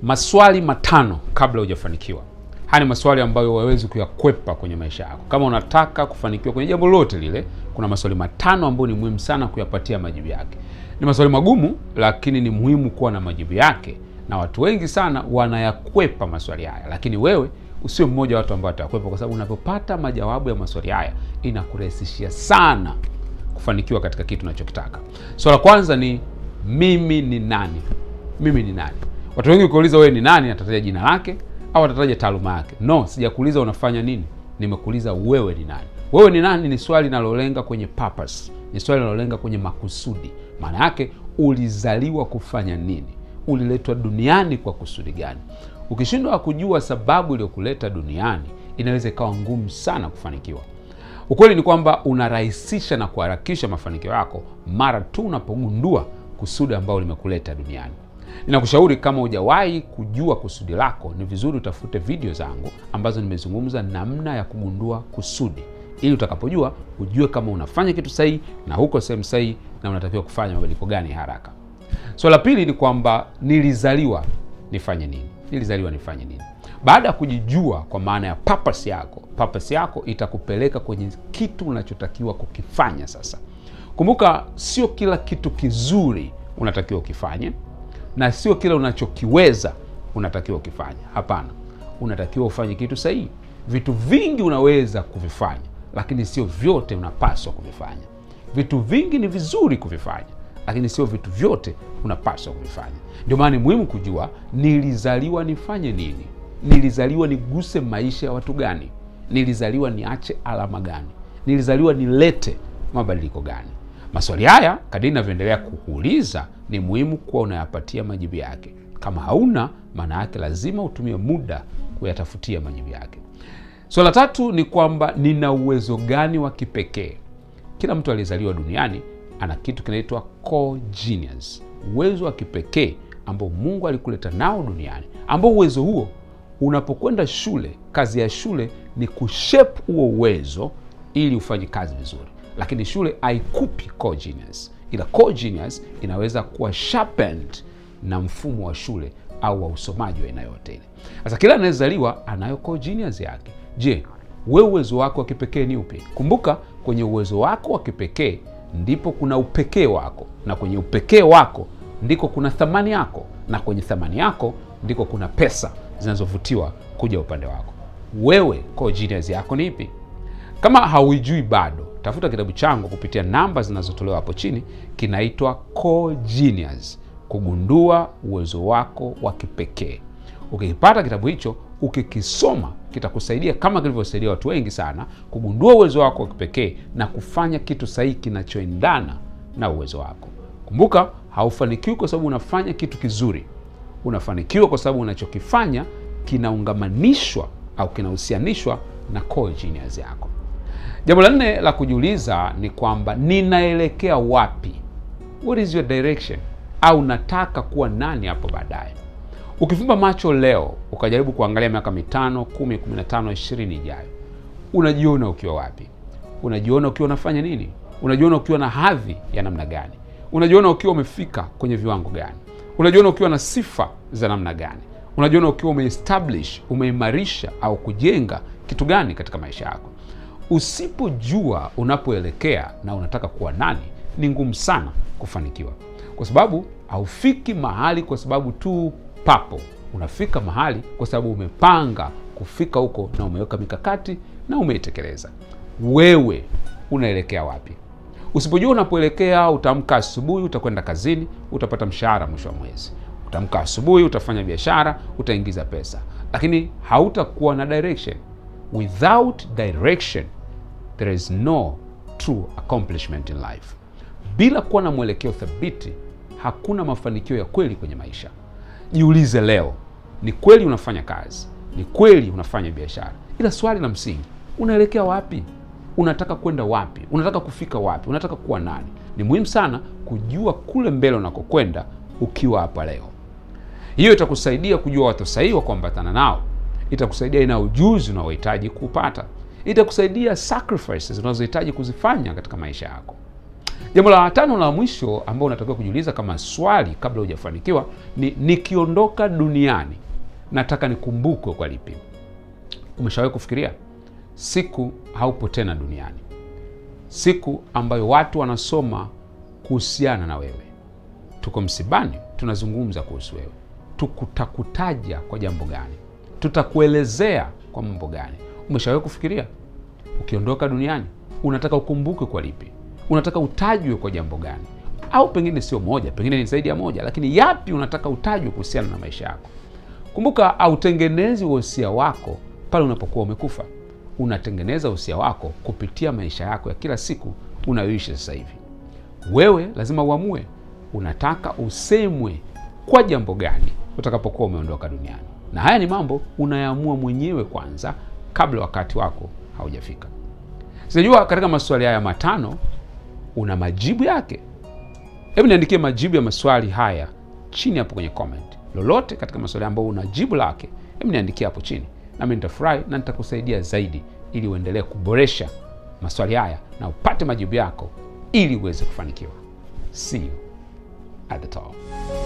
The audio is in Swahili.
Maswali matano kabla hujafanikiwa. Haya ni maswali ambayo huwezi kuyakwepa kwenye maisha yako. Kama unataka kufanikiwa kwenye jambo lolote lile, kuna maswali matano ambayo ni muhimu sana kuyapatia majibu yake. Ni maswali magumu, lakini ni muhimu kuwa na majibu yake, na watu wengi sana wanayakwepa maswali haya, lakini wewe usio mmoja wa watu ambao watakwepa, kwa sababu unapopata majawabu ya maswali haya inakurahisishia sana kufanikiwa katika kitu unachokitaka. Swala la kwanza ni mimi ni nani? Mimi ni nani? Watu wengi ukiuliza wewe ni nani, atataja jina lake au atataja taaluma yake. No, sijakuuliza unafanya nini, nimekuuliza wewe ni nani. Wewe ni nani ni swali linalolenga kwenye purpose, ni swali linalolenga kwenye makusudi. Maana yake ulizaliwa kufanya nini? Uliletwa duniani kwa kusudi gani? Ukishindwa kujua sababu iliyokuleta duniani, inaweza ikawa ngumu sana kufanikiwa. Ukweli ni kwamba unarahisisha na kuharakisha mafanikio yako mara tu unapogundua kusudi ambalo limekuleta duniani. Ninakushauri kama hujawahi kujua kusudi lako, ni vizuri utafute video zangu ambazo nimezungumza namna ya kugundua kusudi, ili utakapojua ujue kama unafanya kitu sahihi na huko sehemu sahihi na unatakiwa kufanya mabadiliko gani haraka. Swala la pili ni kwamba nilizaliwa nifanye nini? Nilizaliwa nifanye nini? Baada ya kujijua kwa maana ya purpose yako, purpose yako itakupeleka kwenye kitu unachotakiwa kukifanya. Sasa kumbuka, sio kila kitu kizuri unatakiwa ukifanye na sio kila unachokiweza unatakiwa ukifanya. Hapana, unatakiwa ufanye kitu sahihi. Vitu vingi unaweza kuvifanya, lakini sio vyote unapaswa kuvifanya. Vitu vingi ni vizuri kuvifanya, lakini sio vitu vyote unapaswa kuvifanya. Ndio maana ni muhimu kujua nilizaliwa nifanye nini, nilizaliwa niguse maisha ya watu gani, nilizaliwa niache alama gani, nilizaliwa nilete mabadiliko gani. Maswali haya kadiri inavyoendelea kukuuliza ni muhimu kuwa unayapatia majibu yake. Kama hauna, maana yake lazima utumie muda kuyatafutia majibu yake. Swala la tatu ni kwamba nina uwezo gani wa kipekee? Kila mtu aliyezaliwa duniani ana kitu kinaitwa core genius, uwezo wa kipekee ambao Mungu alikuleta nao duniani, ambao uwezo huo unapokwenda shule, kazi ya shule ni kushape huo uwezo ili ufanye kazi vizuri lakini shule haikupi core genius, ila core genius inaweza kuwa sharpened na mfumo wa shule au wa usomaji wa aina yote ile. Sasa kila anayezaliwa anayo core genius yake. Je, wewe uwezo wako wa kipekee ni upi? Kumbuka, kwenye uwezo wako wa kipekee ndipo kuna upekee wako, na kwenye upekee wako ndiko kuna thamani yako, na kwenye thamani yako ndiko kuna pesa zinazovutiwa kuja upande wako. Wewe core genius yako ni ipi? Kama hauijui bado, tafuta kitabu changu kupitia namba zinazotolewa hapo chini, kinaitwa Core Genius, kugundua uwezo wako wa kipekee. Ukikipata kitabu hicho, ukikisoma, kitakusaidia kama kilivyosaidia watu wengi sana, kugundua uwezo wako wa kipekee na kufanya kitu sahihi kinachoendana na uwezo wako. Kumbuka, haufanikiwi kwa sababu unafanya kitu kizuri. Unafanikiwa kwa sababu unachokifanya kinaungamanishwa au kinahusianishwa na core genius yako. Jambo la nne la kujiuliza ni kwamba ninaelekea wapi? What is your direction? Au nataka kuwa nani hapo baadaye? Ukifumba macho leo ukajaribu kuangalia miaka mitano, kumi, kumi na tano, ishirini ijayo, unajiona ukiwa wapi? Unajiona ukiwa unafanya nini? Unajiona ukiwa na hadhi ya namna gani? Unajiona ukiwa umefika kwenye viwango gani? Unajiona ukiwa na sifa za namna gani? Unajiona ukiwa umeestablish, umeimarisha au kujenga kitu gani katika maisha yako? Usipojua unapoelekea na unataka kuwa nani, ni ngumu sana kufanikiwa, kwa sababu haufiki mahali kwa sababu tu papo. Unafika mahali kwa sababu umepanga kufika huko na umeweka mikakati na umeitekeleza. Wewe unaelekea wapi? Usipojua unapoelekea, utaamka asubuhi, utakwenda kazini, utapata mshahara mwisho wa mwezi. Utaamka asubuhi, utafanya biashara, utaingiza pesa, lakini hautakuwa na direction. Without direction there is no true accomplishment in life. Bila kuwa na mwelekeo thabiti, hakuna mafanikio ya kweli kwenye maisha. Jiulize leo, ni kweli unafanya kazi, ni kweli unafanya biashara, ila swali la msingi, unaelekea wapi? Unataka kwenda wapi? Unataka kufika wapi? Unataka kuwa nani? Ni muhimu sana kujua kule mbele unakokwenda ukiwa hapa leo. Hiyo itakusaidia kujua watu sahihi wa kuambatana nao, itakusaidia ina ujuzi unaohitaji kupata, itakusaidia sacrifices unazohitaji kuzifanya katika maisha yako. Jambo la tano la mwisho ambao unatakiwa kujiuliza kama swali kabla hujafanikiwa ni nikiondoka duniani nataka nikumbukwe kwa lipi? Umeshawahi kufikiria siku haupo tena duniani, siku ambayo watu wanasoma kuhusiana na wewe, tuko msibani, tunazungumza kuhusu wewe, tukutakutaja kwa jambo gani? Tutakuelezea kwa mambo gani? Umeshawahi kufikiria ukiondoka duniani unataka ukumbukwe kwa lipi? Unataka utajwe kwa jambo gani? Au pengine sio moja, pengine ni zaidi ya moja, lakini yapi unataka utajwe kuhusiana na maisha yako? Kumbuka, hautengenezi uhosia wako pale unapokuwa umekufa. Unatengeneza uhosia wako kupitia maisha yako ya kila siku unayoishi sasa hivi. Wewe lazima uamue unataka usemwe kwa jambo gani utakapokuwa umeondoka duniani, na haya ni mambo unayaamua mwenyewe kwanza, kabla wakati wako haujafika. Sijajua katika maswali haya matano una majibu yake. Hebu niandikie majibu ya maswali haya chini hapo kwenye comment. Lolote katika maswali ambayo una jibu lake, hebu niandikie hapo chini, nami nitafurahi na nitakusaidia zaidi, ili uendelee kuboresha maswali haya na upate majibu yako, ili uweze kufanikiwa. See you at the top.